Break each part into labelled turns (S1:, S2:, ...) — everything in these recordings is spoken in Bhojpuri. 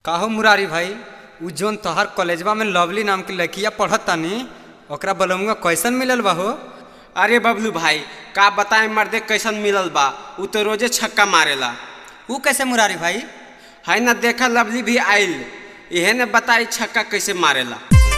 S1: काहो मुरारी भाई उ जोन तोहर कॉलेजवा में लवली नाम की लड़किया पढ़त तानी ओकरा बलमुआ कैसन मिलल बा हो
S2: अरे बबलू भाई का बताए मर्दे कैसन मिलल बा उ तो रोजे छक्का मारेला
S1: उ कैसे मुरारी भाई
S2: है ना देखा लवली भी आइल इहे ने बताई छक्का कैसे मारेला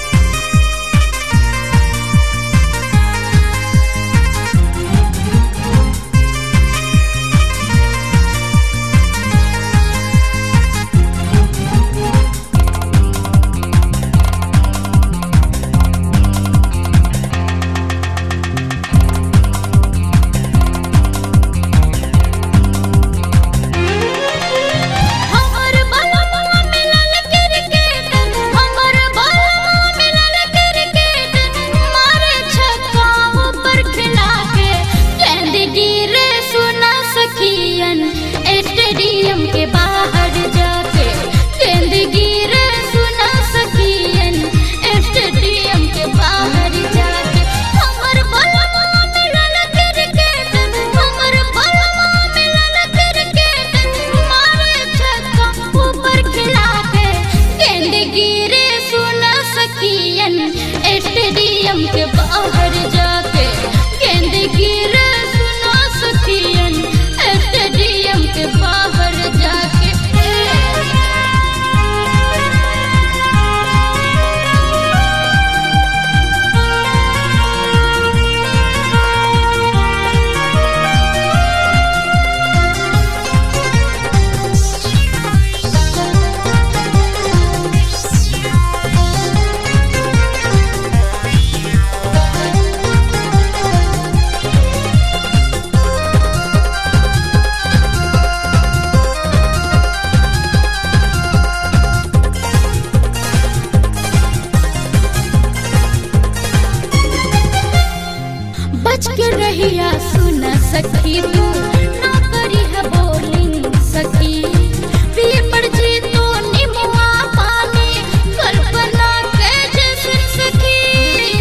S3: हमर बलवा मिलल क्रिकेट हमर बलवा मिलल क्रिकेट मारे छक्का ऊपर खिला के गेंद गिरे सुना सखियन स्टेडियम के बाहर जाके गेंद गिरे सुना सखियन स्टेडियम के बाहर जाके हमर बलवा मिलल क्रिकेट हमर बलवा मिलल क्रिकेट मारे छक्का ऊपर खिला के गेंद गिरे सुना सखियन स्टेडियम के बाहर जाके गेंद गिरे सुना सखियन स्टेडियम के बाहर जाके बच के रहिया सुन सखी तू ना करी है बोलिंग सखी पिए पड़ जी तो निमुआ पानी कल्पना के जैसे सखी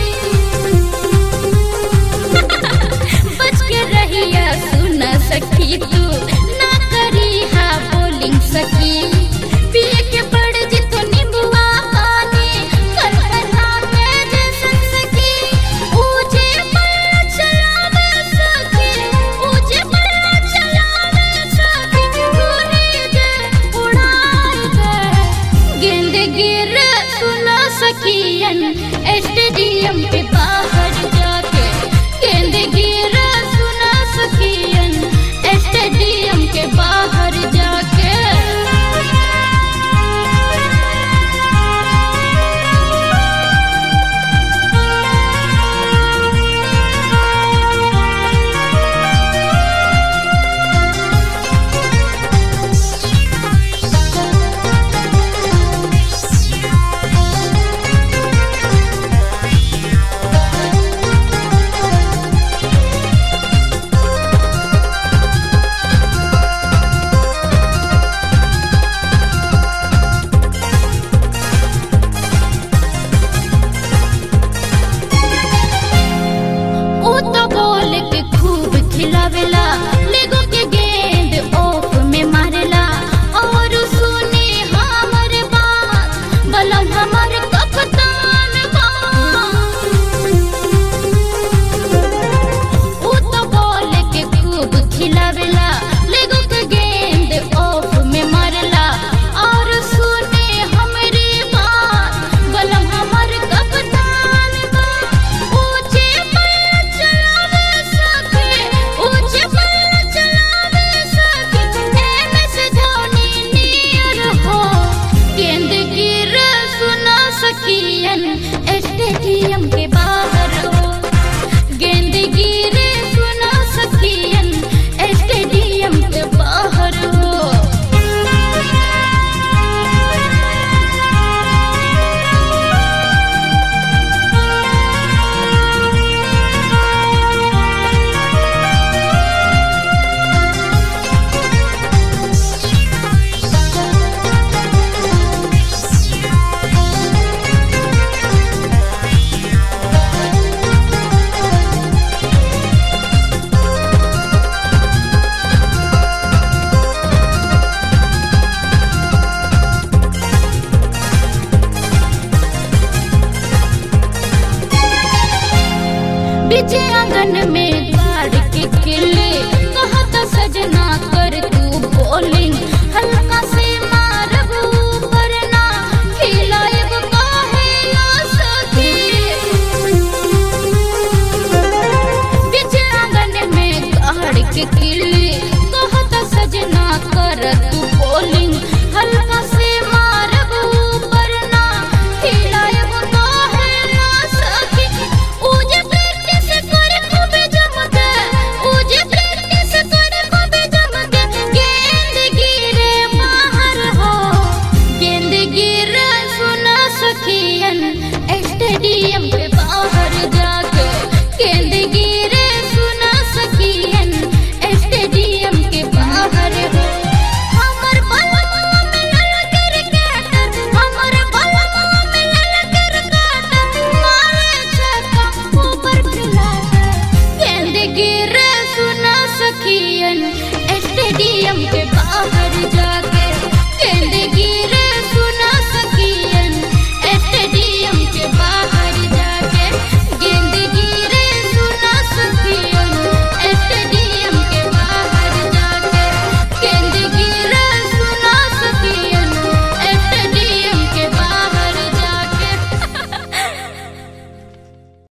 S3: बच के रहिया सुन सखी तू ना करी है बोलिंग सखी पिए के पड़ जी तो निमुआ पानी कल्पना के जैसे सखी ऊंचे पर चलावे सखी ऊंचे पर चलावे सखी गोली दे उड़ाई दे गेंद गिर सुना सखियन स्टेडियम के बाहर जाके गेंद गिर सुना सखियन स्टेडियम के बाहर जाके बीचे आंगन में